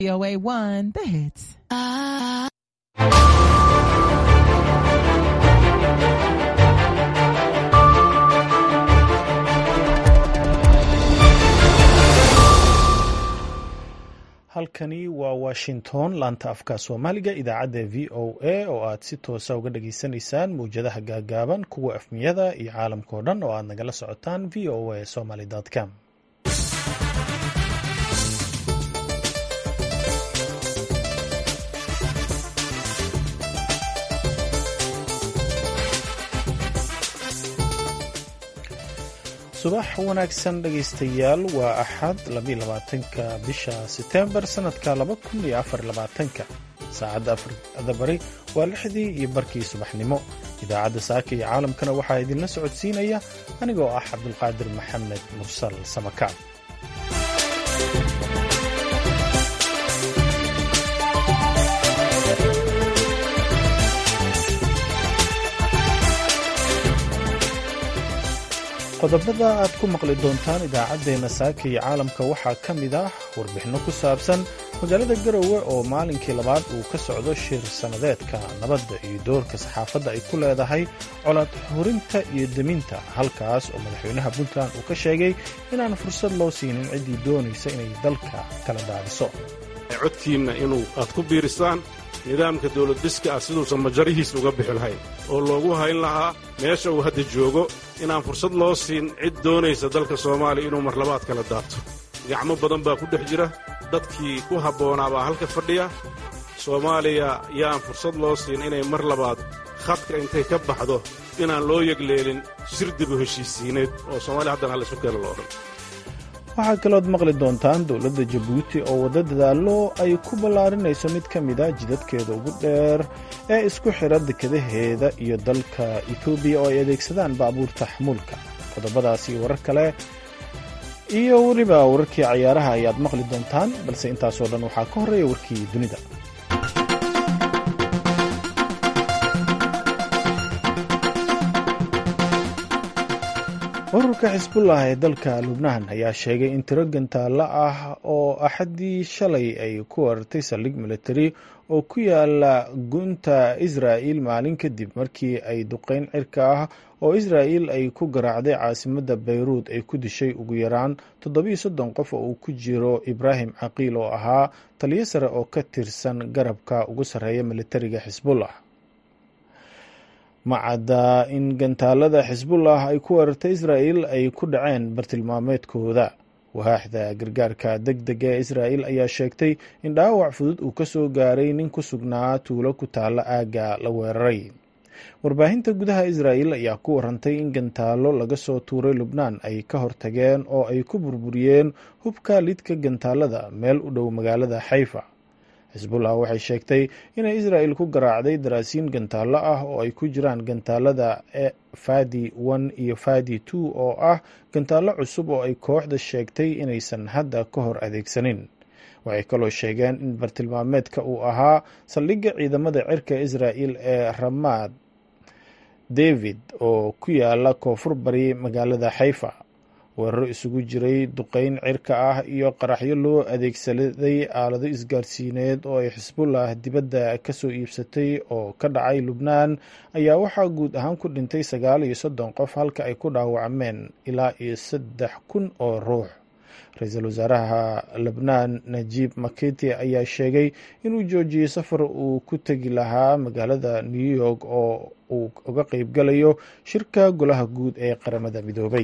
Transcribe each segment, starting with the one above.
VOA 1, the hits. halkani waa washington laanta afka soomaaliga idaacadda v o a oo aad si toosa uga dhageysanaysaan mawjadaha gaagaaban kuwa afmiyada iyo caalamka oo dhan oo aad nagala socotaan v o a somaly com subax wanaagsan dhegaystayaal waa axad labaatanka bisha setembar sanadka labakuniyoafarlabaatanka saacadda afrikada bari waa lixdii iyo barkii subaxnimo idaacadda saaka iyo caalamkana waxaa idinla socodsiinaya anigoo ah cabdulqaadir maxamed mursal samakaab qodobada aad ku maqli doontaan idaacaddeenna saaka iyo caalamka waxaa ka mid ah warbixinno ku saabsan magaalada garowe oo maalinkii labaad uu ka socdo shir sannadeedka nabadda iyo doorka saxaafadda ay ku leedahay colaad xurinta iyo deminta halkaas oo madaxweynaha puntland uu ka sheegay inaan fursad loo siinin ciddii doonaysa inay dalka kala daadiso codkiinna inuu aad ku biirisaan nidaamka dawladdiska ah siduusan majarihiis uga bixi lahayn oo loogu hayn lahaa meesha uu hadda joogo inaan fursad loo siin cid doonaysa dalka soomaaliya inuu marlabaad kala daabto gacmo badan baa ku dhex jira dadkii ku habboonaa baa halka fadhiya soomaaliya yaan fursad loo siin inay mar labaad khadka intay ka baxdo inaan loo yegleelin shirdibu heshiisiineed oo soomaaliya haddana hal isu keena lo odhan waxaa kalood maqli doontaan dowladda jabuuti oo wadda dadaallo ay ku ballaarinayso mid ka mid a jidadkeeda ugu dheer ee isku xidha dekadaheeda iyo dalka etoobiya oo ay adeegsadaan baabuurta xamuulka qodobadaas iyo warar kale iyo weliba wararkii cayaaraha ayaad maqli doontaan balse intaasoo dhan waxaa ka horreeya warkii dunida ururka xisbullah ee dalka lubnaan ayaa sheegay in tiro gantaalla ah oo axaddii shalay ay ku warartay saldhig militari oo ku yaala gunta israa'il maalin kadib markii ay duqeyn cirka ah oo israa'il ay ku garaacday caasimadda bayruud ay ku dishay ugu yaraan toddobiyo soddon qof oo uu ku jiro ibraahim caqiil oo ahaa taliyo sare oo ka tirsan garabka ugu sarreeya militariga xisbullah macadda in gantaalada xisbullah ay ku weerartay israa'il ay ku dhaceen bartilmaameedkooda waaxda gargaarka deg dega ee israa'il ayaa sheegtay in dhaawac fudud uu ka soo gaaray nin ku sugnaa tuulo ku taalla aagga la weeraray warbaahinta gudaha israa'il ayaa ku warantay in gantaallo laga soo tuuray lubnaan ay ka hortageen oo ay ku burburiyeen hubka lidka gantaalada meel u dhow magaalada xayfa xisbullah waxay sheegtay inay israa'il ku garaacday daraasiin gantaallo ah oo ay ku jiraan gantaalada fadi one iyo fadi two oo ah gantaallo cusub oo ay kooxda sheegtay inaysan hadda ka hor adeegsanin waxay kaloo sheegeen in bartilmaameedka uu ahaa saldhigga ciidamada cirka israa'il ee ramad david oo ku yaala koonfur bari magaalada xayfa weeraro isugu jiray duqeyn cirka ah iyo qaraxyo loo adeegsaday aalado isgaarsiineed oo ay xisbullah dibadda ka soo iibsatay oo ka dhacay lubnaan ayaa waxaa guud ahaan ku dhintay sagaal iyo soddon qof halka ay ku dhaawacmeen ilaa iyo saddex kun oo ruux ra-iisul wasaaraha lebnaan najiib makiti ayaa sheegay inuu joojiyey safar uu ku tegi lahaa magaalada new york oo uu uga qeybgalayo shirka golaha guud ee qaramada midoobay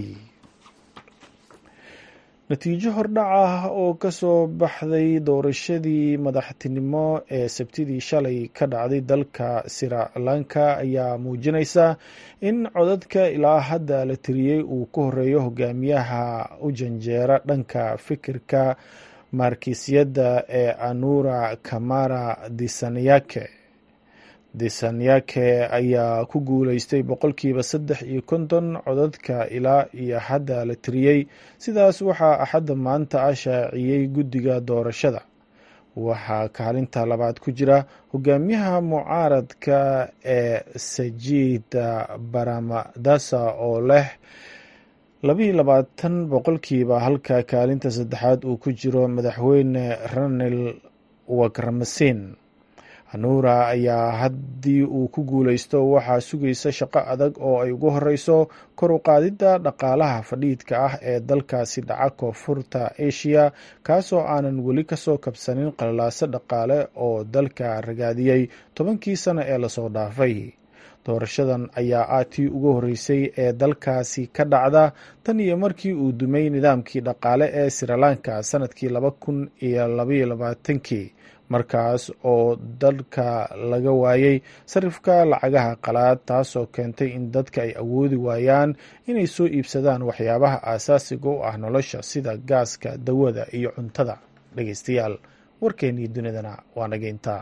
natiijo hordhac ah oo ka soo baxday doorashadii madaxtinimo ee sabtidii shalay ka dhacday dalka srilanka ayaa muujinaysa in codadka ilaa hadda la tiriyey uu ku horeeyo hogaamiyaha u janjeera dhanka fikirka markiisyadda ee anura kamara disanyake disanyake ayaa ku guuleystay boqolkiiba saddex iyo konton codadka ilaa iyo hadda la tiriyey sidaas waxaa axadda maanta ah shaaciyey guddiga doorashada waxaa kaalinta labaad ku jira hogaamiyaha mucaaradka ee sajida baramadasa oo leh labiiyo labaatan boqolkiiba halka kaalinta saddexaad uu ku jiro madaxweyne ranil wakramasin hanuura ayaa haddii uu ku guuleysto waxaa sugaysa shaqo adag oo ay ugu horeyso kor u qaadidda dhaqaalaha fadhiidka ah ee dalkaasi dhaca koonfurta asia kaasoo aanan weli kasoo kabsanin qalalaaso dhaqaale oo dalka ragaadiyey tobankii sano ee lasoo dhaafay doorashadan ayaa ah tii ugu horeysay ee dalkaasi ka dhacda tan iyo markii uu dumay nidaamkii dhaqaale ee srilanka sanadkii laba kun iyo labaiyo labaatankii markaas oo dalka laga waayey sarifka lacagaha qalaad taasoo keentay in dadka ay awoodi waayaan inay soo iibsadaan waxyaabaha aasaasiga u ah nolosha sida gaaska dawada iyo cuntada dhegeystayaal warkeennii dunidana waa nageyntaa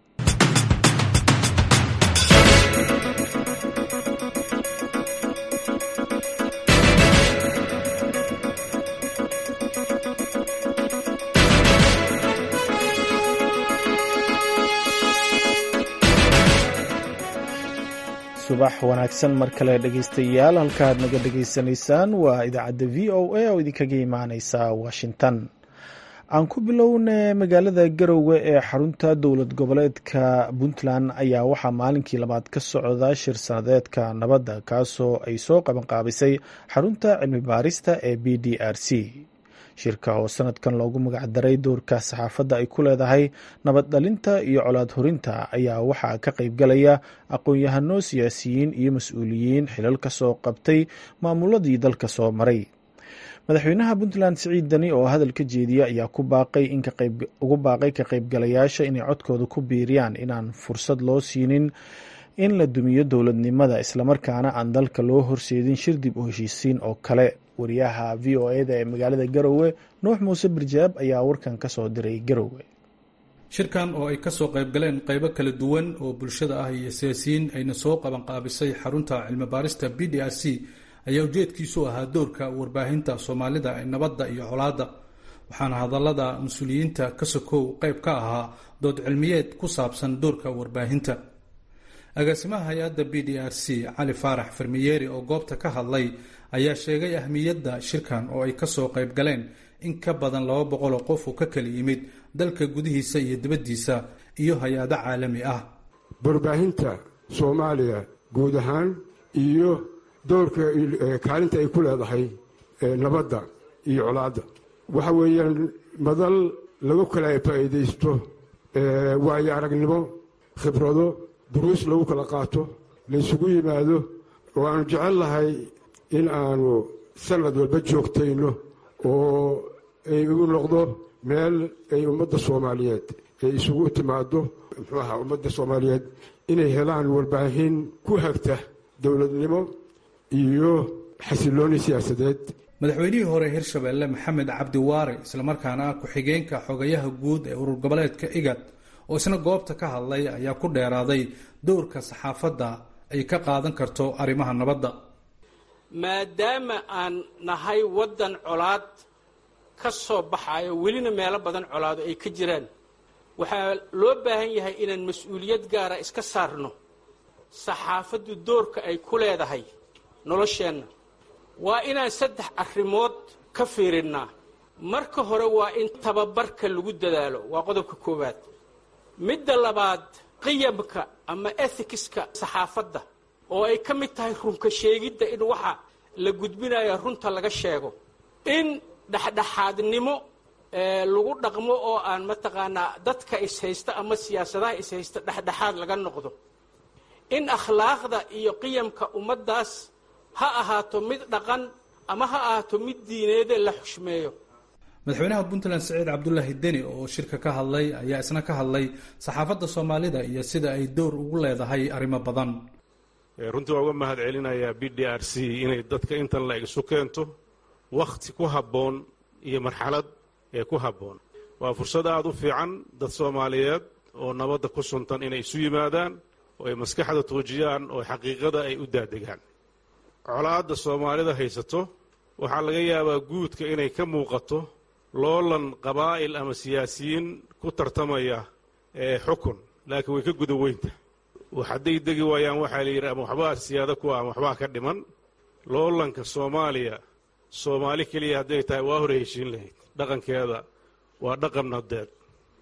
subax wanaagsan mar kale dhegeystayaal halkaad naga dhegeysanaysaan waa idaacadda v o a oo idinkaga imaaneysa washington aan ku bilowna magaalada garowe ee xarunta dowlad goboleedka puntland ayaa waxaa maalinkii labaad ka socda shir sanadeedka nabadda kaasoo ay soo qabanqaabisay xarunta cilmi baarista ee b d r c shirka oo sanadkan loogu magacdaray doorka saxaafadda ay ku leedahay nabad dhalinta iyo colaad horinta ayaa waxaa ka qaybgalaya aqoon-yahano siyaasiyiin iyo mas-uuliyiin xilal ka soo qabtay maamuladii dalka soo maray madaxweynaha puntland siciid dani oo hadal ka jeediya ayaa ku baaqay ugu baaqay ka qaybgalayaasha inay codkooda ku biiriyaan inaan fursad loo siinin in la dumiyo dowladnimada islamarkaana aan dalka loo horseedin shir dib u heshiisiin oo kale wariyaha v o eda ee magaalada garowe nuux muuse birjaab ayaa warkan ka soo diray garowe shirkan oo ay kasoo qayb galeen qaybo kala duwan oo bulshada ah iyo siyaasiyiin ayna soo qabanqaabisay xarunta cilmi baarista b d r c ayaa ujeedkiisu ahaa doorka warbaahinta soomaalida ee nabadda iyo colaadda waxaana hadallada mas-uuliyiinta ka sokow qayb ka ahaa dood cilmiyeed ku saabsan doorka warbaahinta agaasimaha hay-adda b d r c cali faarax farmiyeeri oo goobta ka hadlay ayaa sheegay ahmiyadda shirkan oo ay kasoo qayb galeen in ka badan laba boqoloo qof oo ka kala yimid dalka gudihiisa iyo dibaddiisa iyo hay-ado caalami ah warbaahinta soomaaliya guud ahaan iyo doorka kaalinta ay ku leedahay nabadda iyo colaadda waxa weeyaan madal lagu kala faa'iidaysto waayo aragnimo khibrado duruus lagu kala qaato laysugu yimaado oo aanu jecel lahay in aanu sanad walba joogtayno oo ay u noqdo meel ay ummadda soomaaliyeed ay isugu timaado muxuu ahaa ummadda soomaaliyeed inay helaan warbaahin ku hagta dowladnimo iyo xasilooni siyaasadeed madaxweynihii hore hirshabeelle maxamed cabdi waare islamarkaana ku-xigeenka xogayaha guud ee urur goboleedka igad oo isna goobta ka hadlay ayaa ku dheeraaday dowrka saxaafadda ay ka qaadan karto arrimaha nabadda maadaama aan nahay waddan colaad ka soo baxayo welina meelo badan colaado ay ka jiraan waxaa loo baahan yahay inaan mas-uuliyad gaara iska saarno saxaafaddu doorka ay ku leedahay nolosheenna waa inaan saddex arrimood ka fiirinnaa marka hore waa in tababarka lagu dadaalo waa qodobka koowaad midda labaad qiyamka ama ethicska saxaafadda oo ay ka mid tahay runka sheegidda in waxa la gudbinayo runta laga sheego in dhexdhexaadnimo lagu dhaqmo oo aan mataqaanaa dadka ishaysta ama siyaasadaha ishaysta dhexdhexaad laga noqdo in akhlaaqda iyo qiyamka ummaddaas ha ahaato mid dhaqan ama ha ahaato mid diineede la xushmeeyo madaxweynaha puntland saciid cabdulaahi deni oo shirka ka hadlay ayaa isna ka hadlay saxaafadda soomaalida iyo sida ay dowr ugu leedahay arrimo badan runtii waa uga mahad celinayaa b d r c inay dadka intan la isu keento wakhti ku habboon iyo marxalad ee ku habboon waa fursad aada u fiican dad soomaaliyeed oo nabadda ku suntan inay isu yimaadaan oo ay maskaxda tuujiyaan oo xaqiiqada ay u daadegaan colaadda soomaalida haysato waxaa laga yaabaa guudka inay ka muuqato loolan qabaa'il ama siyaasiyiin ku tartamaya ee xukun laakiin way ka guda weynta hadday degi waayaan waxaa la yidhi ama waxbaa siyaado ku ah ama waxbaa ka dhiman loolanka soomaaliya soomaali keliya hadday tahay waa hore heshiin lahayd dhaqankeeda waa dhaqan nadeed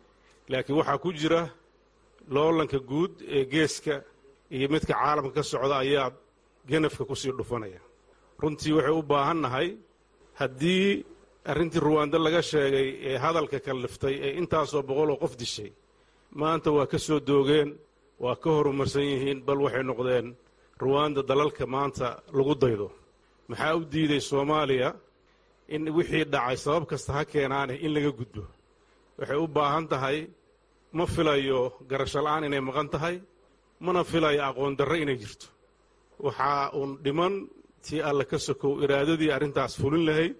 laakiin waxaa ku jira loolanka guud ee geeska iyo midka caalamka ka socda ayaa ganafka ku sii dhufanaya runtii waxay u baahan nahay haddii arrintii ruwaando laga sheegay ee hadalka kalliftay ee intaasoo boqoloo qof dishay maanta waa ka soo doogeen waa ka horumarsan yihiin bal waxay noqdeen ruwaanda dalalka maanta lagu daydo maxaa u diiday soomaaliya in wixii dhacay sabab kasta ha keenaane in laga gudbo waxay u baahan tahay ma filayo garasho la'aan inay maqan tahay mana filayo aqoon darro inay jirto waxaa uun dhiman tii alle ka sokow iraadadii arrintaas fulin lahayd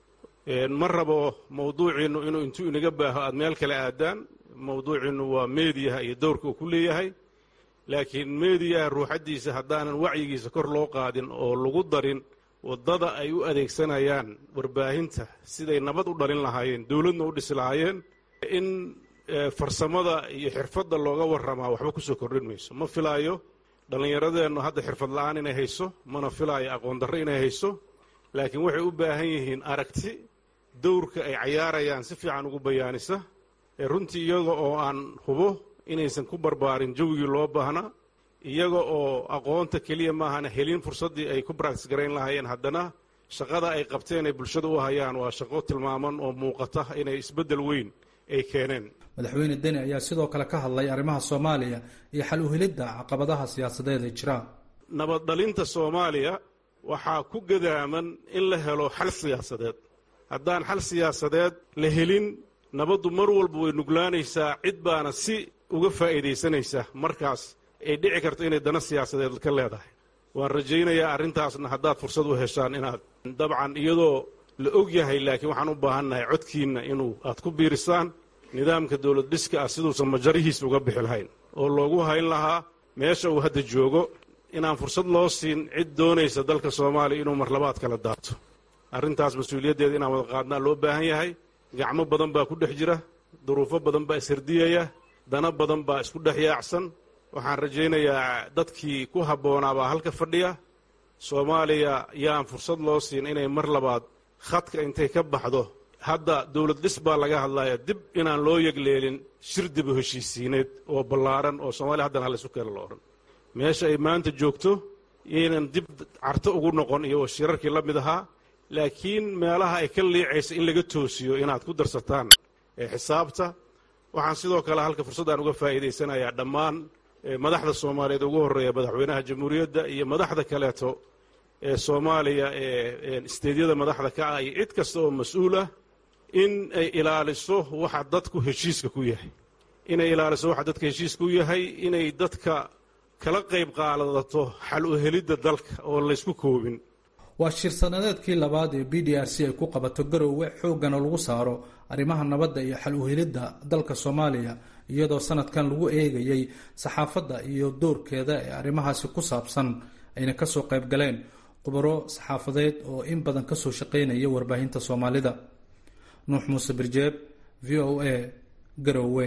ma rabo mawduuciinnu inuu intuu inaga baaho aad meel kale aadaan mawduuciinnu waa meediyaha iyo dowrka uu ku leeyahay laakiin meediyaha ruuxaddiisa haddaanan wacyigiisa kor loo qaadin oo lagu darin waddada ay u adeegsanayaan warbaahinta siday nabad u dhalin lahaayeen dowladna u dhisi lahaayeen in farsamada iyo xirfadda looga warramaa waxba ku soo kordhin mayso ma filaayo dhallinyaradeennu hadda xirfad la'aan inay hayso mana filaayo aqoon darro inay hayso laakiin waxay u baahan yihiin aragti dowrka ay cayaarayaan si fiican ugu bayaanisa ee runtii iyaga oo aan hubo inaysan ku barbaarin jawigii loo baahnaa iyaga oo aqoonta keliya maahana helin fursaddii ay ku baraktis garayn lahaayeen haddana shaqada ay qabteen ay bulshada u hayaan waa shaqo tilmaaman oo muuqata inay isbeddel weyn ay keeneen madaxweyne deni ayaa sidoo kale ka hadlay arrimaha soomaaliya iyo xal uhelidda caqabadaha siyaasadeed ee jira nabad dhalinta soomaaliya waxaa ku gadaaman in la helo xal siyaasadeed haddaan xal siyaasadeed la helin nabaddu mar walba way nuglaanaysaa cid baana si uga faa'iidaysanaysa markaas ay dhici karto inay dana siyaasadeed ka leedahay waan rajaynayaa arrintaasna haddaad fursad u heshaan inaad dabcan iyadoo la og yahay laakiin waxaan u baahannahay codkiinna inuu aad ku biirisaan nidaamka dowlad dhiska ah siduusan majarihiisa uga bixi lahayn oo loogu hayn lahaa meesha uu hadda joogo inaan fursad loo siin cid doonaysa dalka soomaaliya inuu marlabaad kala daato arrintaas mas-uuliyaddeeda inaan wada qaadnaa loo baahan yahay gacmo badan baa ku dhex jira duruufo badan baa ishardiyaya dana badan baa isku dhex yaacsan waxaan rajaynayaa dadkii ku habboonaa baa halka fadhiya soomaaliya yaan fursad loo siin inay mar labaad khadka intay ka baxdo hadda dowlad dhis baa laga hadlaya dib inaan loo yegleelin shir dibu heshiisiineed oo ballaaran oo soomaaliya haddana hallaysu keena lo odhan meesha ay maanta joogto yaynan dib carto ugu noqon iyo shirarkii la mid ahaa laakiin meelaha ay ka liicaysa in laga toosiyo inaad ku darsataan xisaabta waxaan sidoo kale halka fursaddaan uga faa'iidaysanayaa dhammaan madaxda soomaaliyeed ugu horreeya madaxweynaha jamhuuriyadda iyo madaxda kaleeto ee soomaaliya ee isteedyada madaxda ka ah iyo cid kasta oo mas-uul ah in ay ilaaliso waxa dadku heshiiska ku yahay inay ilaaliso waxa dadka heshiiska u yahay inay dadka kala qayb qaadato xal u helidda dalka oo laysku koobin waa shir sanadeedkii labaad ee b d r c ay ku qabato garoowe xooggana lagu saaro arrimaha nabadda iyo xal uhelidda dalka soomaaliya iyadoo sanadkan lagu eegayey saxaafadda iyo doorkeeda ee arrimahaasi ku saabsan ayna kasoo qayb galeen khubaro saxaafadeed oo in badan kasoo shaqaynaya warbaahinta soomaalida nuux muuse birjeeb v o a garoowe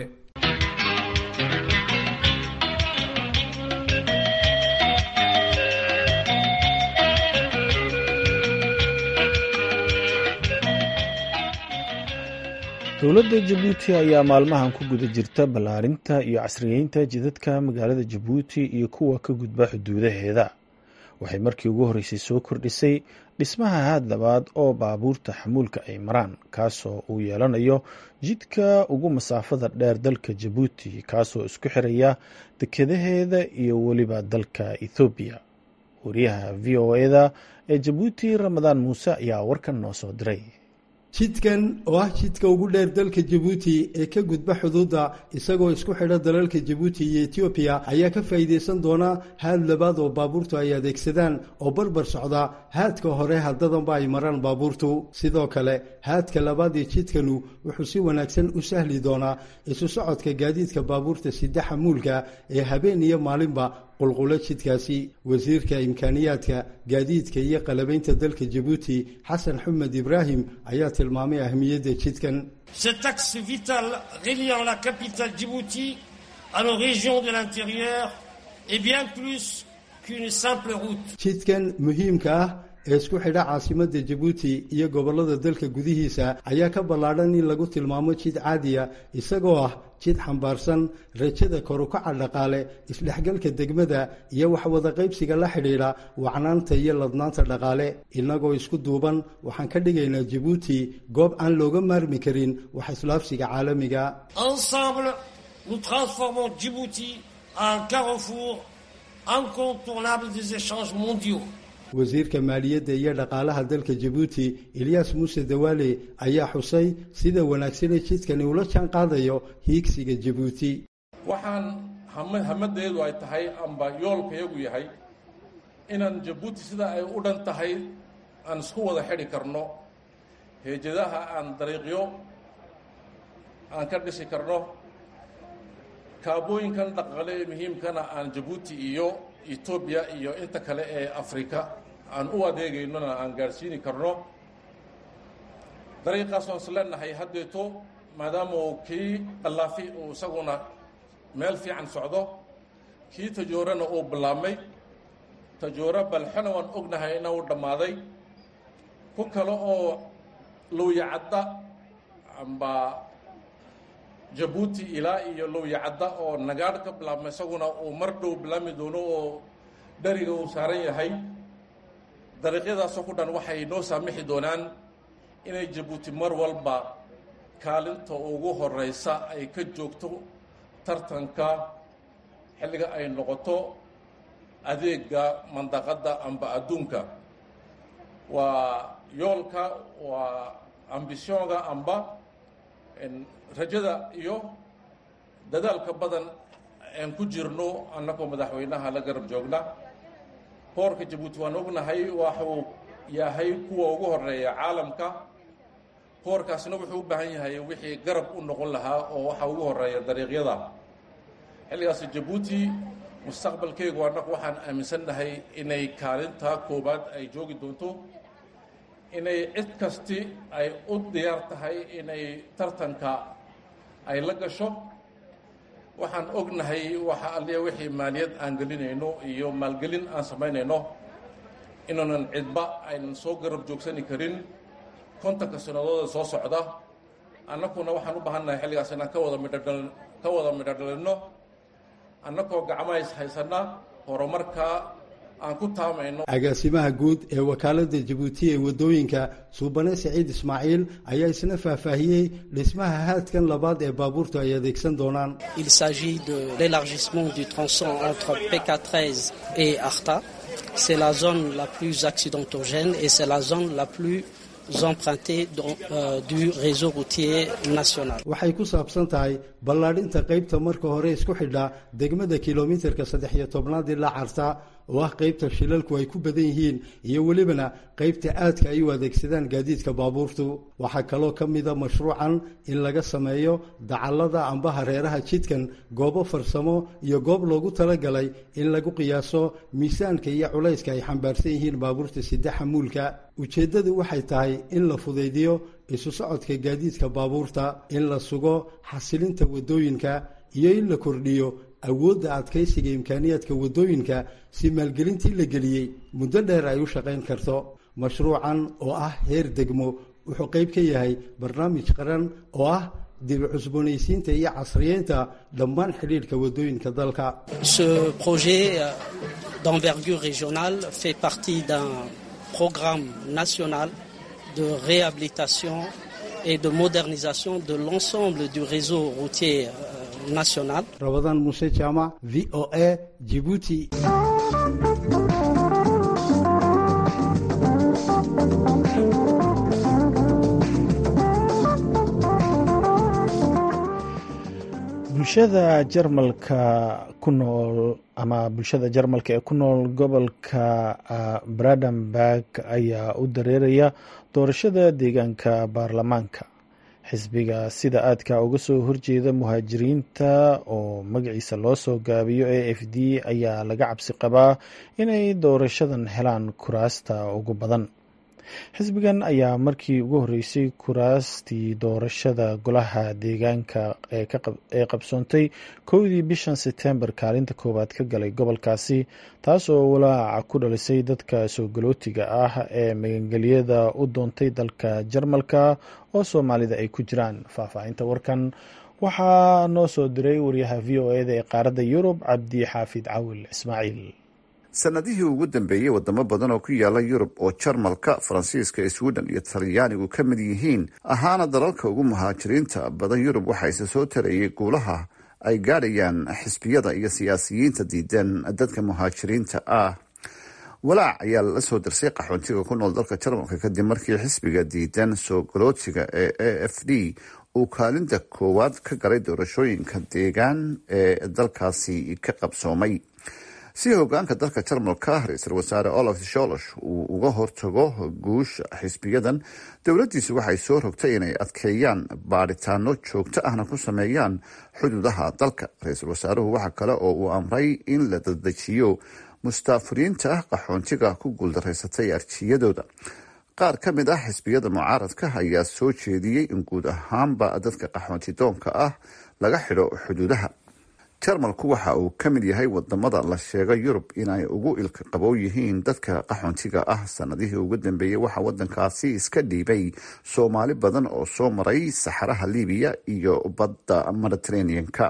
dowladda jabuuti ayaa maalmahan ku guda jirta ballaarinta iyo casriyeynta jidadka magaalada jabuuti iyo kuwa ka gudba xuduudaheeda waxay markii ugu horreysay soo kordhisay dhismaha haad labaad oo baabuurta xamuulka ay maraan kaasoo uu yeelanayo jidka ugu masaafada dheer dalka jabuuti kaasoo isku xiraya dekadaheeda iyo weliba dalka ethoobiya wariyaha v o eda ee jabuuti ramadaan muuse ayaa warkan noo soo diray jidkan oo ah jidka ugu dheer dalka jabuuti ee ka gudba xuduudda isagoo isku xidha dalalka jabuuti iyo etoobiya ayaa ka faa'iidaysan doona haad labaad oo baabuurtu ay adeegsadaan oo barbar socda haadka hore haddadanba ay maraan baabuurtu sidoo kale haadka labaad ee jidkanu wuxuu si wanaagsan u sahli doonaa isu socodka gaadiidka baabuurta sida xamuulka ee habeen iyo maalinba qulqulo jidkaasi wasiirka imkaaniyaadka gaadiidka iyo qalabaynta dalka jabuuti xasan xumed ibraahim ayaa tilmaamay ahmiyadda jidkan cet axe vital reliant la capitale Djibouti à nos régions de l'intérieur est bien plus qu'une simple route. jidkan muhiimka ah ee isku xidha caasimadda jabuuti iyo gobollada dalka gudihiisa ayaa ka ballaadhan in lagu tilmaamo jid caadiya isagoo ah jid xambaarsan rajada korukaca dhaqaale isdhexgalka degmada iyo waxwada qaybsiga la xidhiidha wacnaanta iyo ladnaanta dhaqaale innagoo isku duuban waxaan ka dhigaynaa jabuuti goob aan looga maarmi karin wax islaafsiga caalamiga Ensemble, nous transformons Djibouti en carrefour incontournable des échanges mondiaux. wasiirka maaliyadda iyo dhaqaalaha dalka jabuuti eliyas muuse dawaale ayaa xusay sida wanaagsane jidkani ula jaan qaadayo hiigsiga jabuuti waxaan hamadeedu ay tahay amba yoolkayagu yahay inaan jabuuti sida ay u dhan tahay aan isku wada xidhi karno heejadaha aan dariiqyo aan ka dhisi karno kaabooyinkan dhaqaale ee muhiimkana aan jabuuti iyo etoobiya iyo inta kale ee afrika aan u adeegaynona aan gaadhsiini karno dariiqaas waan is leenahay haddeeto maadaama uu kii dhallaafi uu isaguna meel fiican socdo kii tajoorana uu bilaabmay tajooro balxona waan ognahay ina uu dhammaaday ku kale oo lowyacadda amba jabuuti ilaa iyo lowyacadda oo nagaadh ka bilaabma isaguna uu mar dhow bilaabmi doono oo dheriga uu saaran yahay dariiqyadaasoo ku dhan waxay noo saamixi doonaan inay jabuuti mar walba kaalinta ugu horeysa ay ka joogto tartanka xilliga ay noqoto adeega mandaqadda amba adduunka waa yoolka waa ambisioonga amba rajada iyo dadaalka badan aan ku jirno annagoo madaxweynaha la garab joogna boorka jabuuti waan ognahay waxuu yahay kuwa ugu horeeya caalamka boorkaasna wuxuu u baahan yahay wixii garab u noqon lahaa oo waxa ugu horeeya dariiqyada xilligaas jabuuti mustaqbalkeegu annagu waxaan aaminsannahay inay kaalinta koowaad ay joogi doonto inay cid kasti ay u diyaar tahay inay tartanka ay la gasho waxaan ognahay waxa alliya wixii maaliyad aan gelinayno iyo maalgelin aan samaynayno inuunan cidba aynan soo garab joogsani karin kontanka sanadooda soo socda annaguna waxaan u baahannahay xilligaas inaan ka wada midhodhal ka wada midhodhalinno annagoo gacmahays haysanna horumarka aan ku taamayno agaasimaha guud ee wakaaladda jabuuti ee waddooyinka suubane siciid ismaaciil ayaa isna faahfaahiyey dhismaha haadkan labaad ee baabuurtu ay adeegsan doonaan Il s'agit de l'élargissement du tronçon entre PK13 et Arta. C'est la zone la plus accidentogène et c'est la zone la plus empruntée dans, euh, du réseau routier national. waxay ku saabsan tahay ballaadhinta qaybta marka hore isku xidha degmada kilomitirka saddex iyo tobnaad ilaa carta oo ah qaybta shilalku ay ku badan yihiin iyo welibana qaybta aadka ay u adeegsadaan gaadiidka baabuurtu waxaa kaloo ka mida mashruucan in laga sameeyo dacallada amba hareeraha jidkan goobo farsamo iyo goob loogu talagalay in lagu qiyaaso miisaanka iyo culayska ay xambaarsan yihiin baabuurta sidexa muulka ujeeddadu waxay tahay in la fudaydiyo isu socodka gaadiidka baabuurta in la sugo xasilinta waddooyinka iyo in la kordhiyo awoodda adkaysiga imkaaniyaadka waddooyinka si maalgelintii la geliyey muddo dheer ay u shaqayn karto mashruucan oo ah heer degmo wuxuu qayb ka yahay barnaamij qaran oo ah dibi cusboonaysiinta iyo casriyeynta dhammaan xidhiidhka waddooyinka dalka Ce projet euh, d'envergure régionale fait partie d'un programme national de réhabilitation et de modernisation de l'ensemble du réseau routier euh, national. rabadaan muuse jaamac v o a jibuuti bulshada jarmalka ku nool ama bulshada jarmalka ee ku nool gobolka bradenburg ayaa u dareeraya doorashada deegaanka baarlamaanka xisbiga sida aadka uga soo horjeeda muhaajiriinta oo magaciisa loo soo gaabiyo a f d ayaa laga cabsi qabaa inay doorashadan helaan kuraasta ugu badan xisbigan ayaa markii ugu horreysay kuraastii doorashada golaha deegaanka ee qabsoontay kowdii bishan setembar kaalinta koowaad ka galay gobolkaasi taas oo walaaca ku dhalisay dadka soo galootiga ah ee magangelyada u doontay dalka jarmalka oo soomaalida ay ku jiraan faahfaahinta warkan waxaa noo soo diray wariyaha v o eda ee qaaradda yurub cabdi xaafid cawil ismaaciil sanadihii ugu dambeeyey wadamo badan oo ku yaala yurub oo jarmalka faransiiska sweden iyo talyaanigu ka mid yihiin ahaana dalalka ugu muhaajiriinta badan yurub waxaa isa soo tarayay guulaha ay gaadhayaan xisbiyada iyo siyaasiyiinta diidan dadka muhaajiriinta ah walaac ayaa la soo darsay qaxoontiga ku nool dalka jarmalka kadib markii xisbiga diidan soo galootiga ee a f d uu kaalinta koowaad ka galay doorashooyinka deegaan ee dalkaasi ka qabsoomay si hogaanka dalka jarmalka ra-iisul wasaare olaf sholosh uu uga hortago guusha xisbiyadan dowladdiisu waxay soo rogtay inay adkeeyaan baadhitaano joogto ahna ku sameeyaan xuduudaha dalka ra-iisul wasaaruhu waxa kale oo uu amray in la dadejiyo mustaafuriinta qaxoontiga ku guuldaraysatay arjiyadooda qaar ka mid ah xisbiyada mucaaradka ayaa soo jeediyey in guud ahaanba dadka qaxoontidoonka ah laga xidho xuduudaha jarmalku waxa uu ka mid yahay wadamada la sheega yurub inay ugu ilka qabow yihiin dadka qaxoontiga ah sanadihii ugu dambeeyey waxaa wadankaasi iska dhiibay soomaali badan oo soo maray saxaraha libiya iyo badda mediterranean-ka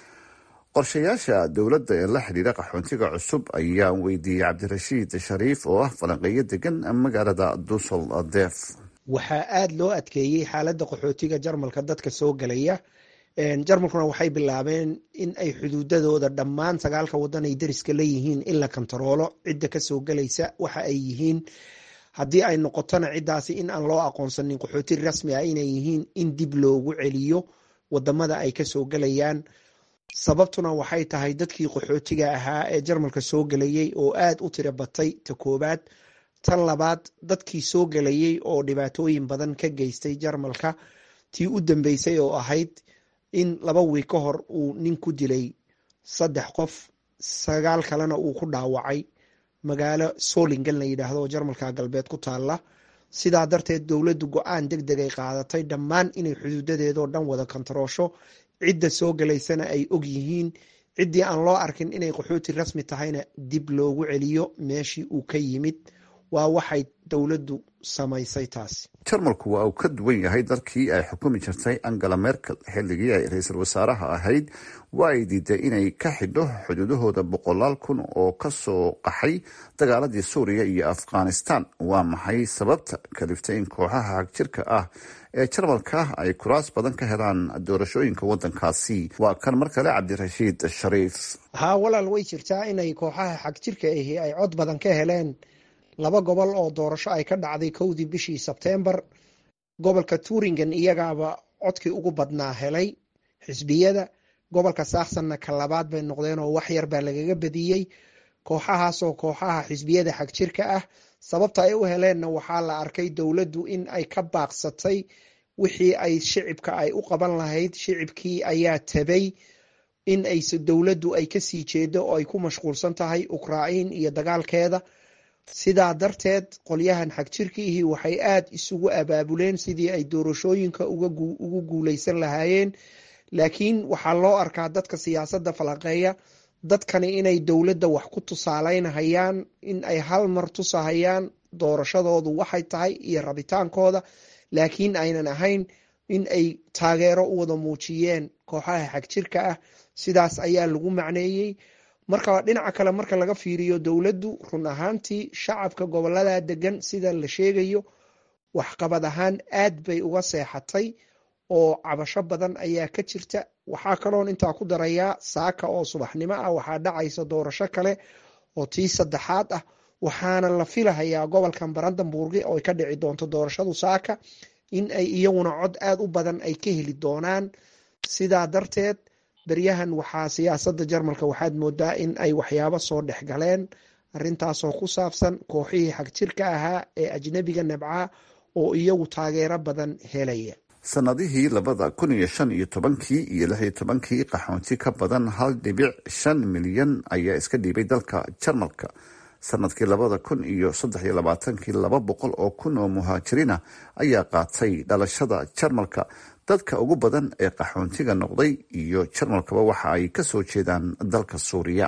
qorshayaasha dowladda ee la xidhiira qaxoontiga cusub ayaan weydiiyey cabdirashiid shariif oo ah falanqeeyo degan magaalada dusel def waxaa aada loo adkeeyey xaaladda qaxootiga jarmalka dadka soo gelaya jarmalkuna waxay bilaabeen in ay xuduudadooda dhammaan sagaalka wadan ay dariska leeyihiin in la kantaroolo cidda kasoo gelaysa waxa ay yihiin haddii ay noqotona ciddaasi in aan loo aqoonsanin qaxooti rasmi ah inay yihiin in dib loogu celiyo wadamada ay kasoo gelayaan sababtuna waxay tahay dadkii qaxootiga ahaa ee jarmalka soo gelayay oo aada u tira batay ta koobaad tan labaad dadkii soo gelayay oo dhibaatooyin badan ka geystay jarmalka tii u dambeysay oo ahayd in laba wiig ka hor uu nin ku dilay saddex qof sagaal kalena uu ku dhaawacay magaalo solingen la yidhaahdo oo jarmalka galbeed ku taalla sidaa darteed dowladdu go-aan deg deg ay qaadatay dhammaan inay xuduudadeedoo dhan wada kantaroosho cidda soo galaysana ay og yihiin ciddii aan loo arkin inay qaxooti rasmi tahayna dib loogu celiyo meeshii uu ka yimid waa waxay dowladdu samaysay taasi jarmalku waa uu ka duwan yahay dalkii ay xukumi jirtay angela merkel xilligii ay ra-iisul wasaaraha ahayd waa ay diiday inay ka xidho xuduudahooda boqolaal kun oo kasoo qaxay dagaaladii suuriya iyo afghanistan waa maxay sababta kaliftay in kooxaha hagjirka ah ee jarmalka ay kuraas badan ka helaan doorashooyinka wadankaasi waa kan mar kale cabdirashiid shariif haa walaal way jirtaa inay kooxaha xagjirka ahi ay cod badan ka heleen laba gobol oo doorasho ay ka dhacday kowdii bishii sebtembar gobolka turingen iyagaaba codkii ugu badnaa helay xisbiyada gobolka saaksanna ka labaad bay noqdeen oo wax yar baa lagaga badiyey kooxahaasoo kooxaha xisbiyada xagjirka ah sababta ay u heleenna waxaa la arkay dowladdu in ay ka baaqsatay wixii ay shicibka ay u qaban lahayd shicibkii ayaa tabay in ay dowladdu ay kasii jeedo oo ay ku mashquulsan tahay ukrain iyo dagaalkeeda sidaa darteed qolyahan xagjirkiihi waxay aada isugu abaabuleen sidii ay doorashooyinka ugu guuleysan lahaayeen laakiin waxaa loo arkaa dadka siyaasadda falanqeeya dadkani inay dowladda wax ku tusaaleynahayaan in ay hal mar tusahayaan doorashadoodu waxay tahay iyo rabitaankooda laakiin aynan ahayn in ay taageero u wada muujiyeen kooxaha xagjirka ah sidaas ayaa lagu macneeyey marka dhinaca kale marka laga fiiriyo dowladdu run ahaantii shacabka gobolada degan sida la sheegayo waxqabad ahaan aad bay uga seexatay oo cabasho badan ayaa ka jirta waxaa kaloon intaa ku darayaa saaka oo subaxnimo ah waxaa dhacaysa doorasho kale oo tii saddexaad ah waxaana la filahayaa gobolkan barandanburgi oo ay ka dhici doonto doorashadu saaka in ay iyaguna cod aada u badan ay ka heli doonaan sidaa darteed beryahan waxaa siyaasadda jarmalka waxaad moodaa in ay waxyaabo soo dhex galeen arintaasoo ku saabsan kooxihii xagjirka ahaa ee ajnabiga nabcaa oo iyagu taageero badan helaya sanadihii labada kun iyo shan iyo tobankii iyo lix iyo tobankii qaxoonti ka badan hal dhibic shan milyan ayaa iska dhiibay dalka jarmalka sanadkii labada kun iyo saddex iyo labaatankii laba boqol oo kun oo muhaajiriina ayaa qaatay dhalashada jarmalka dadka ugu badan ee qaxoontiga noqday iyo jarmalkaba waxa ay kasoo jeedaan dalka suuriya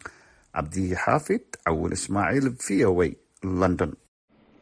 cabdi xaafid cawil ismaaciil v o a london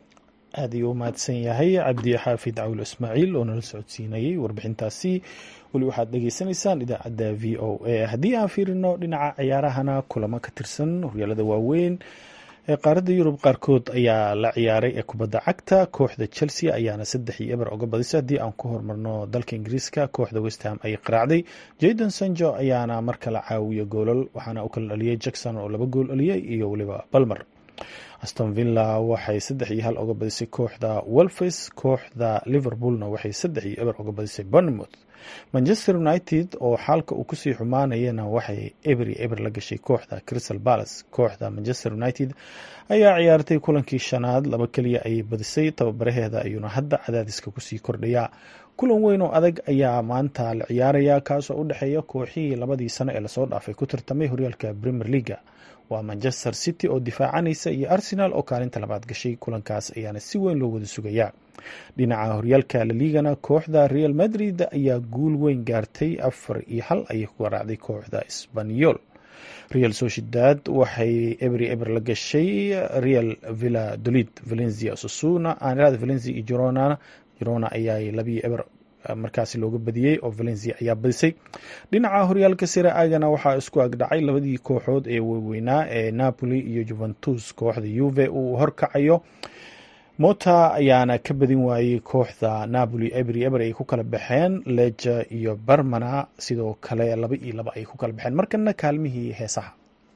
aad ayuu u mahadsan yahay cabdi xaafid cawil ismaaciil oo nala socodsiinayay warbixintaasi weli waxaad dhegeysanaysaan idaacadda v o a haddii aan fiirino dhinaca ciyaarahana kulamo ka tirsan horyaalada waaweyn ee qaaradda yurub qaarkood ayaa la ciyaaray ee kubadda cagta kooxda chelsea ayaana saddex iyo eber oga badisay haddii aan ku hormarno dalka ingiriiska kooxda westham ay qaraacday jayden sanjo ayaana mar kale caawiya goolal waxaana u kala dhaliyey jackson oo laba gool dhaliyey iyo weliba balmer aston villa waxay saddex iyo hal oga badisay kooxda wolfes kooxda liverpoolna waxay saddex iyo eber oga badisay bournemouth manchester united oo xaalka uu kusii xumaanayana waxay eber iyo eber la gashay kooxda crystal palace kooxda manchester united ayaa ciyaartay kulankii shanaad laba keliya ayay badisay tababaraheeda ayuuna hadda cadaadiska kusii kordhayaa kulan weyn oo adag ayaa maanta la ciyaaraya kaasoo u dhexeeya kooxihii labadii sano ee lasoo dhaafay ku tartamay horyaalka premier leaga waa manchester city oo difaacanaysa iyo arsenal oo kaalinta labaad gashay kulankaas ayaana si weyn loo wada sugayaa dhinaca horyaalka laligana kooxda real madrid ayaa guul weyn gaartay afar iyo hal ayay ku garaacday kooxda sbanyol real sociedad waxay ebri eber la gashay real villa dolid valencia susuna aanirada valencia iyo girona girona ayaa labiyo eber markaasi looga badiyey oo valencia ayaa badisay dhinaca horyaalka sira agana waxaa isku agdhacay labadii kooxood ee waaweynaa ee napoli iyo juventus kooxda yuve uu horkacayo mota ayaana ka badin waayey kooxda napoli ebri eber ay ku kala baxeen leja iyo barmana sidoo kale laba iyo laba ay ku kala baxeen markana kaalmihii heesaha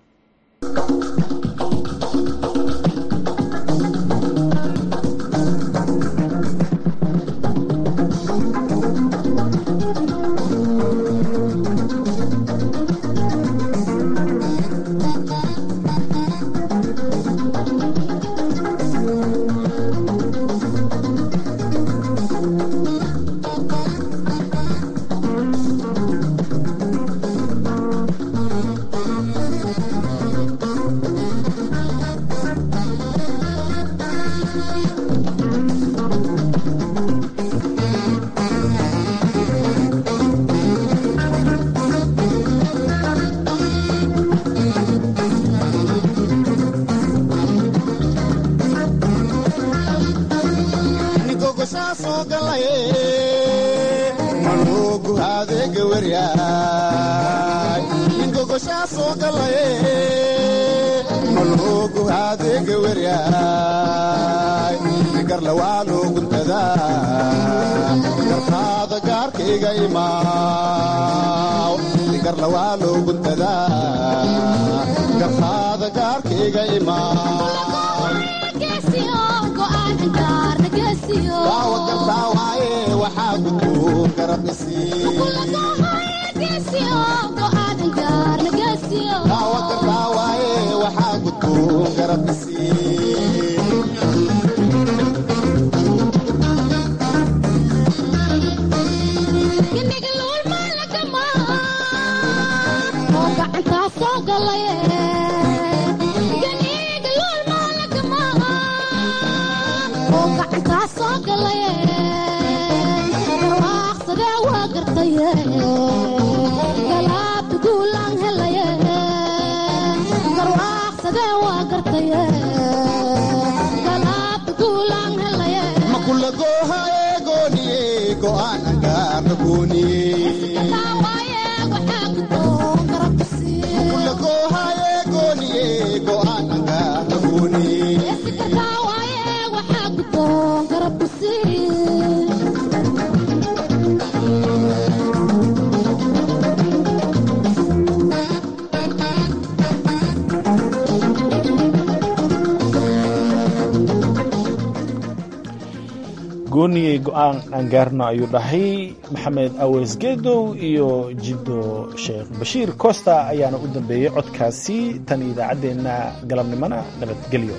gooniyey go-aan aangaarno ayuu dhahay maxamed aweys geedow iyo jiddo sheekh bashiir costa ayaana u dambeeyey codkaasi tan idaacaddeenna galabnimona nabadgelyo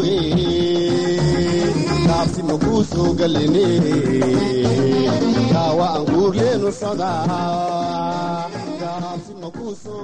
kaabsi makuu soo galine waa anguurleenu socdaa